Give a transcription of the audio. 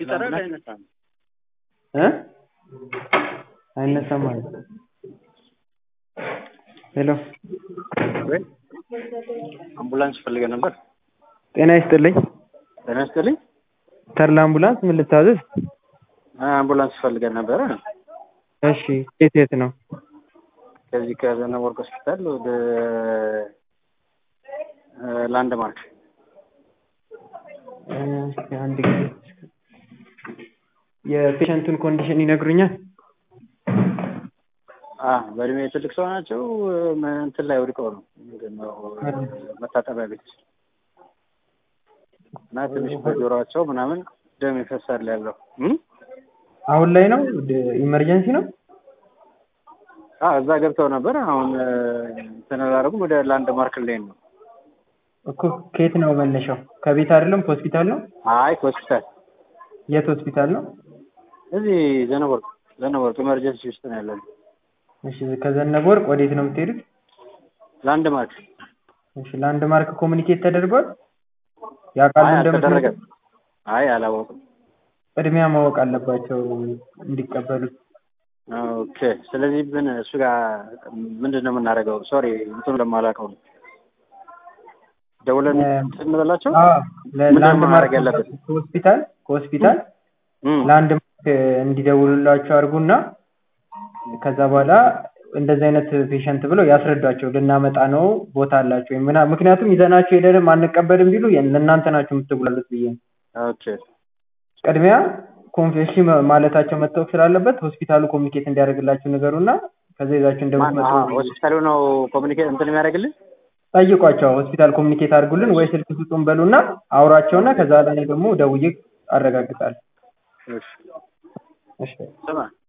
ይጠራል አይነሳም? እ አይነሳም አለ። ሄሎ ወይ አምቡላንስ ፈልገህ ነበር? ጤና ይስጥልኝ። ጤና ይስጥልኝ። ተርላ አምቡላንስ ምን ልታዘዝ? አምቡላንስ ፈልገህ ነበረ? እሺ የት የት ነው? ከዚህ ከዘነበ ወርቅ ሆስፒታል ወደ ላንድ ማርክ እስኪ አንድ ጊዜ የፔሸንቱን ኮንዲሽን ይነግሩኛል? አ በእድሜ ትልቅ ሰው ናቸው። እንትን ላይ ወድቀው ነው ምንድን ነው መታጠቢያ ቤት እና ትንሽ በጆሯቸው ምናምን ደም ይፈሳል ያለው እም? አሁን ላይ ነው ኢመርጀንሲ ነው? አዎ እዛ ገብተው ነበር። አሁን እንትን አላደረጉም። ወደ ላንድ ማርክ ላይ ነው። እኮ ከየት ነው መነሻው? ከቤት አይደለም ከሆስፒታል ነው? አይ ሆስፒታል የት ሆስፒታል ነው? እዚህ ዘነበወርቅ ዘነበወርቅ ኢመርጀንሲ ውስጥ ነው ያለው። እሺ ከዘነበ ወርቅ ወዴት ነው የምትሄዱት? ላንድ ማርክ እሺ ላንድ ማርክ ኮሚኒኬት ተደርጓል? ያውቃሉ አይ እንደምትመጡ? አልተደረገም። አይ አላወቅም። ቅድሚያ ማወቅ አለባቸው እንዲቀበሉት። ኦኬ ስለዚህ ምን እሱ ጋር ምንድን ነው የምናደርገው? ሶሪ እንትኑ ለማላውቀው ነው። ደውለን እንትን እንበላቸው። አዎ ምንድን ነው ለላንድ ማርክ ማድረግ ያለብን? ከሆስፒታል ከሆስፒታል እም፣ ላንድ ማርክ እንዲደውሉላቸው አድርጉና ከዛ በኋላ እንደዚህ አይነት ፔሸንት ብለው ያስረዷቸው። ልናመጣ ነው ቦታ አላቸው ወይም ምና ምክንያቱም ይዘናቸው ሄደንም አንቀበልም ቢሉ ለእናንተ ናቸው የምትጉላሉት ብዬ ነው። ኦኬ ቅድሚያ ኮንፌሽ ማለታቸው መታወቅ ስላለበት ሆስፒታሉ ኮሚኒኬት እንዲያደርግላችሁ ንገሩና ከዛ ይዛችሁ ማን እንደምትመጡ አዎ፣ ሆስፒታሉ ነው ኮሚኒኬት እንትን የሚያደርግልን? ጠይቋቸው። ሆስፒታል ኮሚኒኬት አድርጉልን ወይ ስልክ ስጡን በሉና አውራቸውና ከዛ ላይ ደግሞ ደውዬ አረጋግጣለሁ። እሺ እሺ ስማ